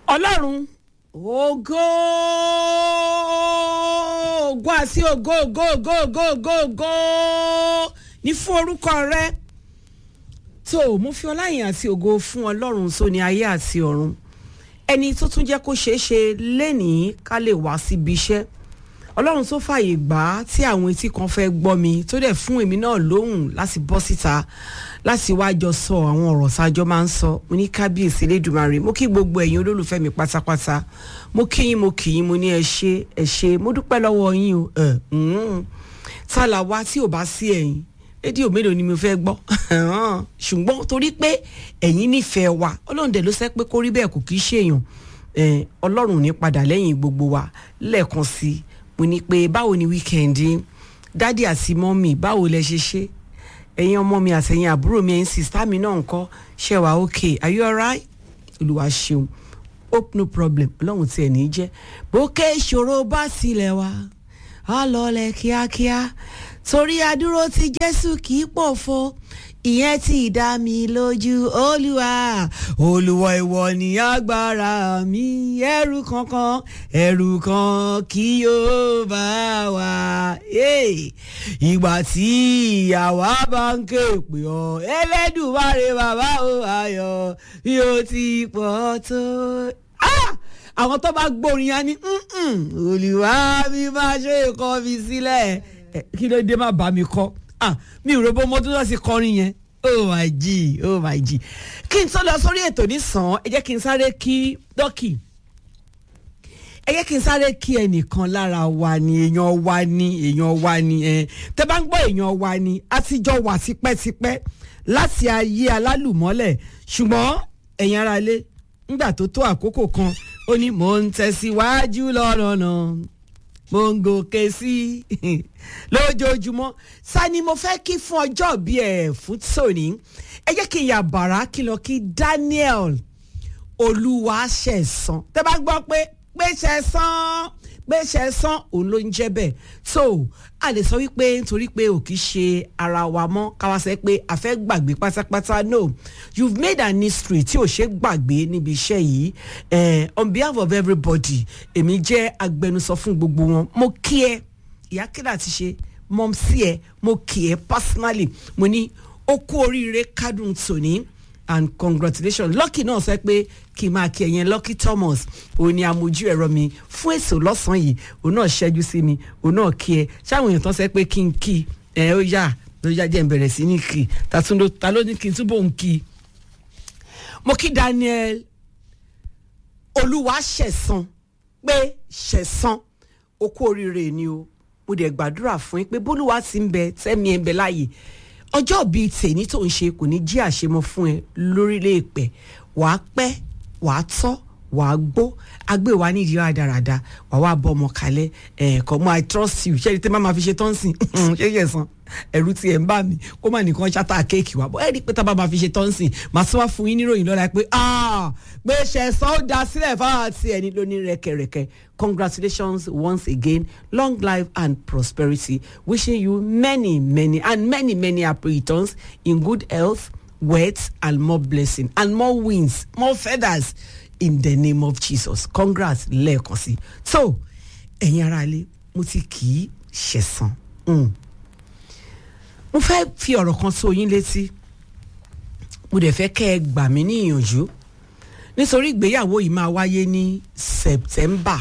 ọlọ́run ògo ògo àti ògo ògo ògo ògo ògo ògo ní fún orúkọ rẹ tó mo fi ọláyìn àti ògo fún ọlọ́run tó ní ayé àti ọ̀run ẹni tó tún jẹ́ kó ṣeé ṣe lénìí ká lè wá síbi iṣẹ́ ọlọ́run tó fààyè gbà á tí àwọn etí kan fẹ́ gbọ́ mi tó dẹ̀ fún èmi náà lóhùn láti bọ́ síta láti wá jọ sọ àwọn ọ̀rọ̀ sájọ́ máa ń sọ mo ní kábíyèsí lẹ́dùnmarè mo kí gbogbo ẹ̀yin olólùfẹ́ mi pátápátá mo kí yín mo kì yín mo ní ẹ ṣé ẹ ṣé mo dúpẹ́ lọ́wọ́ yín o ẹ̀ tálà wá tí ò bá sí ẹ̀yin rédíò mélòó ni mo fẹ́ gbọ́ ṣùgbọ́n torí pé ẹ̀yin nífẹ̀ẹ́ wa ọlọ́run dẹ̀ ló sẹ́ pé kó rí bẹ́ẹ̀ kò kí í ṣèyàn ọlọ́run ní padà lẹ́yìn gbogbo wa lẹ́ẹ̀kan sí i mo ní pé báwo ni wíkẹ́ndì dádì àti mọ́mì báwo lẹ ṣe ṣe ẹ̀yin ọmọ mi àtẹ̀yin àbúrò mi ẹ̀yin sista mi náà ńkọ́ ṣe wà okay are you alright olùwà ṣeun hope no problem ọlọ́run tiẹ̀ ní í jẹ́ bókè ìṣòro bá sílẹ̀ wá á lọlẹ̀ kíákíá torí adúró ti jésù kì í pòfo ìyẹn ti dá mi lójú olúwa olúwa ìwọ ni agbára mi ẹrù kankan ẹrù kan kí yóò bá wa ìgbà tí àwa bá ń ké pè ọ ẹlẹ́dùnmáre bàbá o ayọ̀ bí ó ti pọ̀ tó àwọn tó bá gbórin ya ní olùwà mi máa ṣe ìkọ́ mi sílẹ̀ kí ló dé má bá mi kọ́ ah mi ò rò bó mo tún lọ sí kọrin yẹn oh my g oh my g kí n tó lọ sórí ètò nísàn ẹ jẹ́ kí n sáré kí dọ́kì ẹ jẹ́ kí n sáré kí ẹnìkan lára wa ni èèyàn wa ni èèyàn wa ni ẹ tẹ bá ń gbọ́ èèyàn wa ni a ti jọ wà tipẹ́tipẹ́ láti ayé alálùmọ́lẹ̀ ṣùgbọ́n ẹ̀yin ara lé nígbà tó tó àkókò kan ó ní mò ń tẹ̀síwájú lọ́nà náà mo ń gòkè sí lójoojúmọ́ sani mo fẹ́ kí fún ọjọ́ bí ẹ̀ fún tòní ẹ jẹ́ kí n yà bàrà kí lọ kí Daniel Olúwaṣẹ̀san tẹ́ bá gbọ́ pé pé ṣẹ̀san pé ṣẹ̀san òun ló ń jẹ́ bẹ́ẹ̀ so a lè sọ wípé nítorí pé ò kì í ṣe ara wa mọ́ káwa sẹ́ pé a fẹ́ gbàgbé pátápátá no you've made an history tí ò ṣe gbàgbé níbi iṣẹ́ yìí eh, on behalf of everybody èmi jẹ́ agbẹnusọ fún gbogbo wọn mo kí ẹ ìyá kílà ti ṣe mọ́ sí ẹ mo kí ẹ personally mo ní ó kú oríire kádùn tòní and congratulations lucky náà sọ pé kí n máa kí ẹyẹn lucky thomas òun ni amójú ẹ̀rọ mi fún èso lọ́sàn-án yìí òun náà ṣẹ́jú sí mi òun náà kí ẹ ṣáwọn èèyàn tán sọ pé kí n kí ẹ ó yá ló yá jẹ́ n bẹ̀rẹ̀ sí ní kí ta ló ní kí n túbọ̀ ń kí mo kí daniel olúwa ṣẹ̀san pé ṣẹ̀san ó kú oríire ni o mo dẹ̀ gbàdúrà fún yín pé bólúwa ti ń bẹ tẹ́mi ẹ̀ ń bẹ láàyè ọjọ́ bíi tèmi tó ń ṣe kò ní jí àṣemọ fún ẹ lórílẹ̀ èpẹ̀ wàá pẹ́ wàá tọ́ wàá gbó agbé wa nídìí rádaràda wàá wá bọ́ ọmọ kalẹ̀ ẹ̀ẹ̀kan mọ́ i trust you ṣé ẹni tẹ́ máa ma fi ṣe tọ́ǹsìn ṣé yẹ san ẹ̀rù tí ẹ̀ ń bà mí kó má nìkan ṣáta kéèkì wa bọ́ ẹ̀ rí pé tá a bá ma fi ṣe tọ́ǹsìn màá tún wá fún yín níròyìn lọ́la pé pé ṣẹ̀sán ó da sílẹ̀ fáwọn àti ẹni lóní rẹ̀kẹ̀rẹ̀kẹ̀ congratulations once again long life and prosperity wishing you many many and many many happy returns in good health wealth and more blessing and more wins more feathers in the name of jesus congrats lẹ́ẹ̀kan sí so ẹ̀yin ará ilé mo ti kì í ṣẹ̀san mo fẹ́ fi ọ̀rọ̀ kan tó yín létí mo dẹ̀ fẹ́ kẹ́ ẹ gbà mí ní ìyànjú nítorí ìgbéyàwó yìí máa wáyé ní september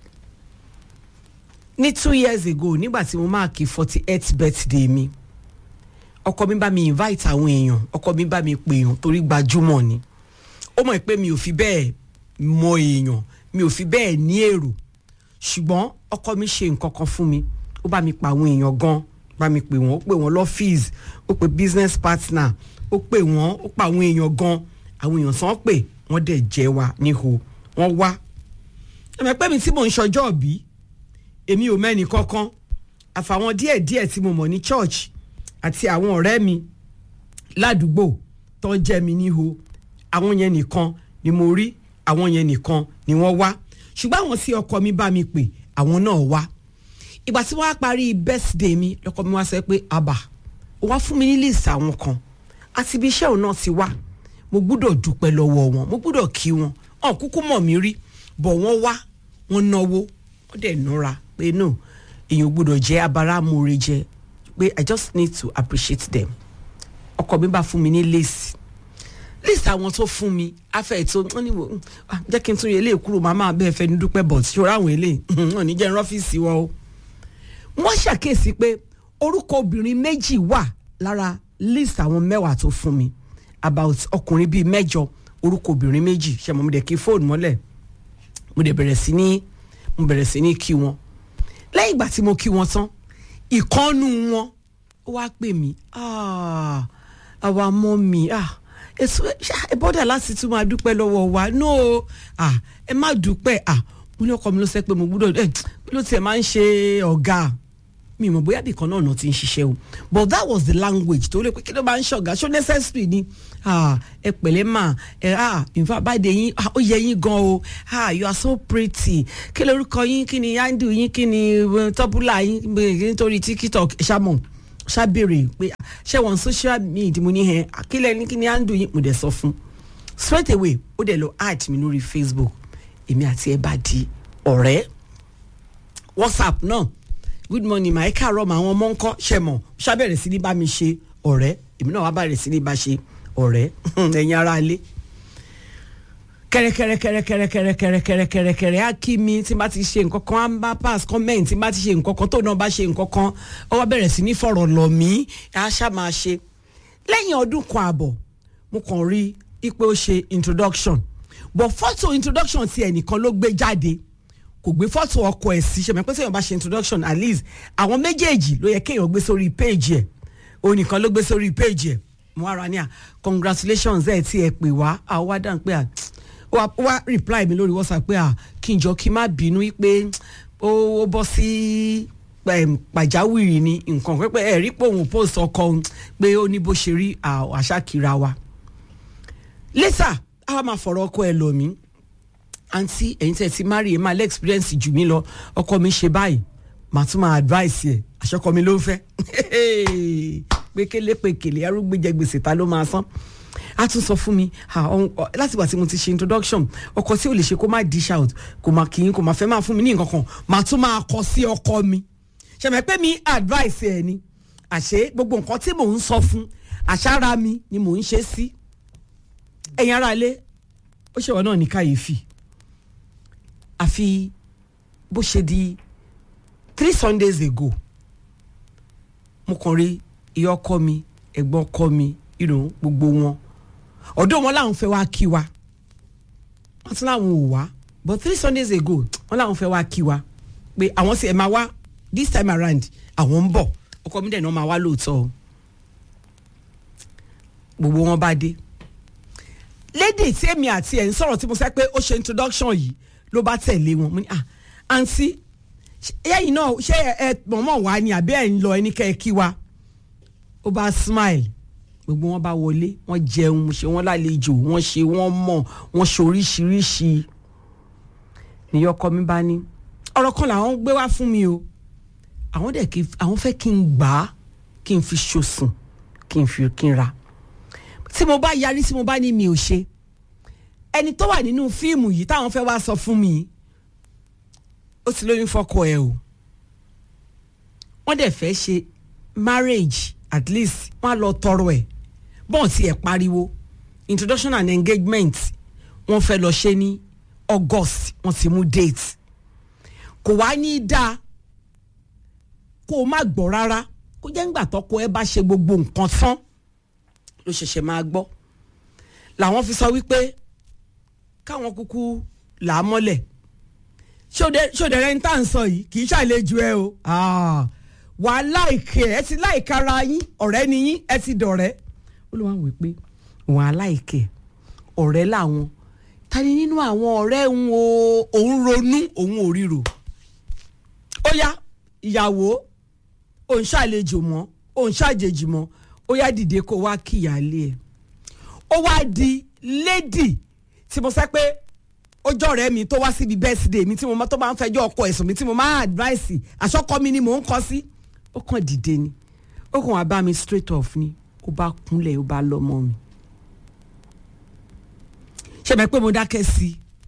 ní two years ago nígbà tí mo máa kí forty eight birthday mi ọkọ mi bá mi invite àwọn èèyàn ọkọ mi bá mi pè èèyàn torí gbajúmọ̀ ni ó mọ̀ pé mi ò fi bẹ́ẹ̀ mọ èèyàn mi ò fi bẹ́ẹ̀ ní èrò ṣùgbọ́n ọkọ mi ṣe nǹkan kan fún mi ó bá mi pa àwọn èèyàn gan bá mi pè wọ́n ó pè wọ́n lọ́fíìsì ó pè business partner ó pè wọ́n ó pa àwọn èèyàn gan àwọn èèyàn sàn pè wọ́n dẹ̀ jẹ́ wa níhò wọ́n wá ẹ̀mẹ̀ pé mi tí mò ń ṣọjọ́ òbí èmi ò mẹ́ni kankan àfàwọn díẹ̀díẹ̀ tí mo mọ̀ ní church àti àwọn ọ̀rẹ́ mi ládùúgbò tó ń jẹ́ mi níhò àwọn yẹn nìkan ni mo rí àwọn yẹn nìkan ni wọ́n wá ṣùgbọ́n àwọn tí ọkọ mi bá mi pè àwọn náà wá ìgbà tí wọ́n á parí birthday mi lọ́kọ mi wá sọ pé àbà ó wá fún mi ní list àwọn kan àti ibi iṣẹ́ òun náà ti wá mo gbúdọ̀ dúpẹ́ lọ́wọ́ wọn mo gbúdọ̀ kí wọn ọ̀n kúkú mọ̀ mí rí bọ̀ wọ́n wá wọ́n náwó wọ́n dẹ̀ nura pé no èèyàn gbọ́dọ̀ jẹ́ abáramore jẹ pé i just need to appreciate them ọkọ mi bá fún mi ní lace list àwọn tó fún mi afẹ́ tó wọ́n ní wò ah, jẹ́ kí n tún yẹ eléyìí kúrò màmá bẹ́ẹ̀ fẹ́ ní dúpẹ́ bọ̀ tí ṣọ́ra àwọn eléyìí wọn ní jẹ́ ń rọ́fíìsì wọn o. wọ́n ṣàkíyèsí pé orúkọ obìnrin méjì wà lára list àwọn mẹ́wàá tó fún mi about ọkùnrin bíi mẹ́jọ orúkọ obìnrin méjì ṣe mo dẹ̀ kí fóònù mọ́lẹ̀ mo dẹ̀ bẹ̀rẹ̀ sí ní mo bẹ̀rẹ̀ sí ní kí wọn lẹ́yìn ìgbà tí mo kí wọn tán ìkọ́nù wọn ó wá pè mí "Ah, àwa mọ́ mi ah, èso ẹ bọ́dà láti tún máa dúpẹ́ lọ́wọ́ wa no ah, ẹ má dúpẹ́ ah, mo ní ọkọ mi ló sẹ́ pé mo gbúdọ̀ ẹ ló tiẹ̀ máa ń ṣe ọ̀gá mi mọ̀ bóyá bìkan náà náà ti ń ṣiṣẹ́ o but that was the language tó lè pé kí ló máa ń ṣọ̀gá ṣó necessary ni ah, ẹ pẹ̀lẹ́ mà ẹ ah, in fact báyìí yín ah, ó yẹ yín gan o ah, you are so pretty kí lorúkọ yín kí ni handle yín kí ni eh, tọ́búlà yín eh, nítorí tiktok ṣàmọ̀ ṣàbèrè pé ah, ṣé wọn social media mo ní hẹn kílẹ̀ ní kí ni handle yín mo dẹ̀ sọ fún straight away ó dẹ̀ lọ add mi lórí facebook èmi àti ẹ bá di ọ̀rẹ́ whatsapp náà good morning ma ẹ káàárọ̀ ma àwọn ọmọ ńkọ́ ṣe mọ̀ ṣàbẹ̀rẹ̀ sí ní bá mi ṣe ọ̀rẹ́ èmi náà wá bẹ̀rẹ̀ sí ní bá ṣe ọ̀rẹ́ ẹ̀yin ará ilé kẹrẹkẹrẹkẹrẹkẹrẹkẹrẹkẹrẹkẹrẹ á kí mi tí n bá ti ṣe nǹkan kan á ń bá pass comment tí n bá ti ṣe nǹkan kan tó náà bá ṣe nǹkan kan ó wá bẹ̀rẹ̀ sí ní fọ̀rọ̀ lọ̀ mí á ṣá máa ṣe lẹ́yìn ọdún kan àbọ̀ mo kàn rí i pé ó ṣe introduction but fọ́tò introduction ti ẹnìkan ló gbé jáde kò gbé fọ́tò ọkọ ẹ̀ sí ṣe mọ̀ pé sẹ́yìn bá ṣe introduction at least àwọn méjèèjì ló yẹ kéèyàn gbé sórí page ẹ̀ òun nìkan ló gbé sórí page ẹ̀ mo wá ra ní à congratulations ẹ̀ tí ẹ pè wá à wá dáhùn pé à ó wá- ó wá reply mi lórí whatsapp pé à kí n jọ kí n má bínú pé ó ó bọ́ sí em, pàjáwìrì ni nǹkan pẹ́pẹ́ ẹ̀ rí pé òun post ọkọ òun pé ó ní bó ṣe rí à- àṣà kira wa later a wá máa fọ̀rọ̀ ọkọ ẹ̀ lọ mí àǹtí ẹ̀yin tẹ́ ẹ ti marry ẹ máa lé experience jù mí lọ ọkọ mi ṣe báyìí màá tún máa advice ẹ̀ àṣọkọ mi ló ń fẹ́ pékélé pékélé arúgbó jẹ gbèsè ta ló máa san a tún sọ fún mi ah, ọ̀hún, ọ- láti ìgbà tí mo ti ṣe introduction ọkọ tí ò lè ṣe kó má dish out kò má kì í kò má fẹ́ máa fún mi ní nǹkan kan màá tún máa kọ sí ọkọ mi ṣẹ̀mẹ̀ pé mi advice ẹ̀ ni àṣé gbogbo nǹkan tí mò ń sọ fún àṣàrà mi ni mò ń ṣe sí ẹ̀yin ará ilé ó ṣèwọ náà ní kàyéfì àfi bó ṣe di three sundays ago mo kàn rí ìyá ọkọ mi ẹ̀gbọ́n ọkọ mi you know, gbogbo wọn ọ̀dọ̀ wọn làwọn fẹ́ wá kí wa wọ́n tún láwọn ò wá but three sundays ago wọ́n làwọn fẹ́ wá kí wa pé àwọn sì ẹ̀ máa wá this time around àwọn ń bọ̀ ọkọ mi dẹ̀ náà máa wá lóòótọ́ o gbogbo wọn bá dé lady tí èmi àti ẹ̀ ń sọ̀rọ̀ tí mo sẹ́ pé ó ṣe introduction yìí ló bá tẹ̀lé wọn mo ní ah àǹtí ẹ̀yin náà ṣé ẹ ẹ mọ̀mọ́ wá ni àbí ẹ̀ ń lọ ẹni kẹ́ ẹ kí wa ó bá smile gbogbo wọn bá wọlé wọn jẹun mo ṣe wọn lálejò wọn ṣe wọn mọ̀ wọn ṣe oríṣiríṣi níyọ ọkọ mi bá ní ọ̀rọ̀ kan làwọn gbé wá fún mi o àwọn dẹ̀ kí àwọn fẹ́ kí n gbà á kí n fi ṣòsùn kí n fi kí n ra tí mo bá yarí tí mo bá ní mi ò ṣe ẹni tó wà nínú fíìmù yìí táwọn fẹ́ wá sọ fún mi ó ti lóyún fọ́kọ ẹ̀ o wọ́n dẹ̀ fẹ́ ṣe marriage at least wọ́n á lọ tọrọ ẹ̀ bọ́ọ̀ tí ẹ̀ pariwo introduction and engagement wọ́n fẹ́ lọ ṣe ní August wọ́n ti mú date kò wá ní í dáa kó o má gbọ́ rárá kó jẹ́ ńgbà tọ́kọ ẹ bá ṣe gbogbo nǹkan tán ló ṣẹ̀ṣẹ̀ máa gbọ́ làwọn fi sọ wípé káwọn kúkú là á mọ́lẹ̀ ṣòdẹ rẹ ń tà ń sọ yìí kì í ṣàlejò ẹ o wà á láìkẹ ẹ ti láìka ara yín ọ̀rẹ́ ni yín ẹ ti dọ̀rẹ́ ó ló wá wí pé wà á láìkẹ ọ̀rẹ́ làwọn ta ni nínú àwọn ọ̀rẹ́ ń wo òun ronú òun ò ríro ó yá ìyàwó òun ṣàlejò mọ́ òun ṣàjèjì mọ́ ó yá dìde kó wá kíyàlé ẹ̀ ó wá di lady tí mo sẹ́ pé ọjọ́ ọ̀rẹ́ mi tó wá síbi birthday mi tí mo tó máa ń fẹjọ́ ọkọ ẹ̀sùn mi tí mo máa advice àṣọkọ mi ni mò ń kọ sí ó kàn dìde ni ó kàn wá bá mi straight off ni ó bá kúnlẹ̀ ó bá lọ́mọ mi ṣe mẹ́ pé mo dákẹ́ sí i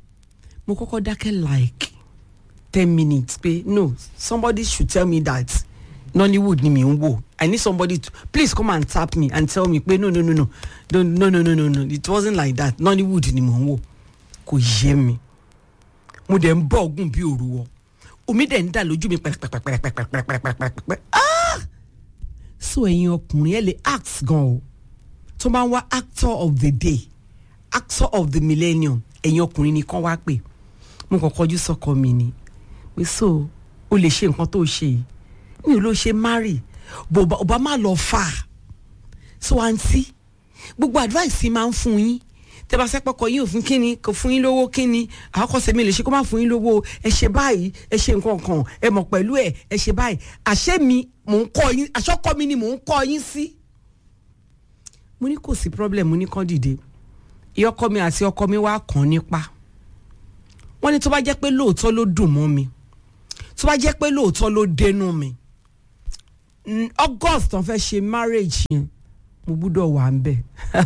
mo kọ́kọ́ dákẹ́ like ten minutes pé no somebody should tell me that nollywood ni mi ń wò i need somebody to please come and tap me and tell me pé no no no no no no no no no no it wasn't like that nollywood ni mo ń wò kò yé mi mo dẹ̀ ń bọ̀ ọ̀gùn bí òru wọ omi dẹ̀ ń dà lójú mi pẹ̀rẹ̀pẹ̀rẹ̀pẹ̀rẹ̀pẹ̀rẹ̀pẹ̀rẹ̀pẹ̀rẹ̀ ah so ẹ̀yin ọkùnrin ẹ̀ lè act gan o tó bá ń wá actor of the day actor of the millennium ẹ̀yin ọkùnrin ni kán wá pè mo kàn kọjú sọ́kọ mi ni pé so o lè ṣe nǹkan tó ṣe yìí mi ò lọ ṣe marry bó bá má lọ fà á so àǹtí gbogbo advice máa ń fún yín tẹ bá sẹ́pọ̀ kọ yín òfin kíni kò fún yín lówó kíni àkọsẹ̀ mi lè ṣe kó má fún yín lówó ẹ ṣe báyìí ẹ ṣe nǹkan kan ẹ mọ̀ pẹ̀lú ẹ ẹ ṣe báyìí àṣẹ mi mò ń kọ́ yín àṣọkọ mi ni mò ń kọ́ yín sí. mo ní kò sí problem mo ní kán dìde ìyọkọ mi àti ọkọ mi wá kàn nípa wọ́n ní tó bá jẹ́ pé lóòótọ́ ló dùn mọ́ mi tó bá jẹ́ pé lóòótọ́ ló dénú mi august tán fẹ́ ṣe marriage yẹn mo gbúdọ̀ wà ń bẹ̀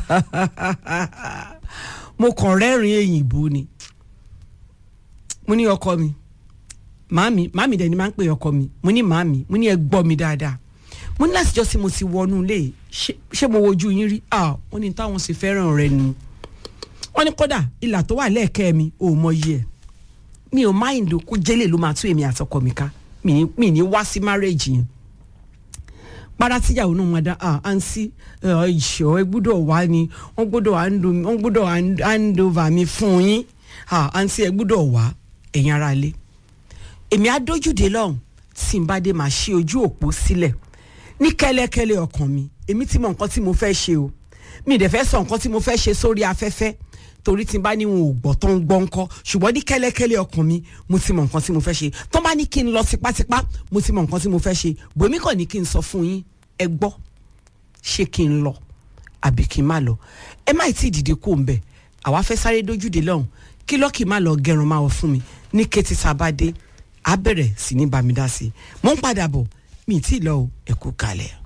mo kàn rẹ́rìn èyìnbó ni mo ní ọkọ mi màámi màámi dẹ̀ ni máa ń pè ọkọ mi mo ní màámi mo ní ẹ gbọ́ mi dáadáa mo ní láti jọ́ sí mo ti wọnú ilé ṣé mo wojú yín rí ah wọ́n ní táwọn sì fẹ́ràn rẹ nu wọ́n ní kódà ìlà tó wà lẹ́ẹ̀kẹ́ mi ò mọ iye ẹ̀ mi ò mind kó jẹ́lẹ̀ ló máa tú èmi àtọkọ mi ká mi ní wá sí marriage yẹn para tíyàwó náà máa dá ah àǹsí ìṣọ́ ẹ gbọ́dọ̀ wá ni wọ́n gbọ́dọ̀ wọ́n gbọ́dọ̀ hand over mi fún yín ah àǹsí ẹ gbọ́dọ̀ wá ẹ̀yin ara ilé èmi á dójúde lọ́hùn tí n bá dé máa ṣí ojú òpó sílẹ̀ ní kẹ́lẹ́kẹ́lẹ́ ọkàn mi èmi ti mọ nǹkan tí mo fẹ́ ṣe o mi ì dẹ̀ fẹ́ sọ nǹkan tí mo fẹ́ ṣe sórí afẹ́fẹ́ torí tí n bá ní wọn ò gbọ́ tó ń gbọ́ ńkọ́ ṣùgbọ́n ní kẹ́lẹ́kẹ́lẹ́ ọkàn mi mo ti mọ nǹkan tí mo fẹ́ ṣe tó bá ní kí n lọ tipátipá mo ti mọ nǹkan tí mo fẹ́ ṣe bòmí kàn ní kí n sọ fún yín ẹ gbọ́ ṣé kí n lọ àbí kí n má lọ ẹ má tí ì dìde kó ń bẹ̀ àwa fẹ́ sáré dójúde lọ́hùn kí lọ́ọ̀kì má lọ gẹrun máa wọ fún mi ní kété tá a bá dé á bẹ̀rẹ̀ sí ní bámi dá sí i mò ń padà bọ̀ mi ì tí ì lọ ẹ kú kalẹ̀.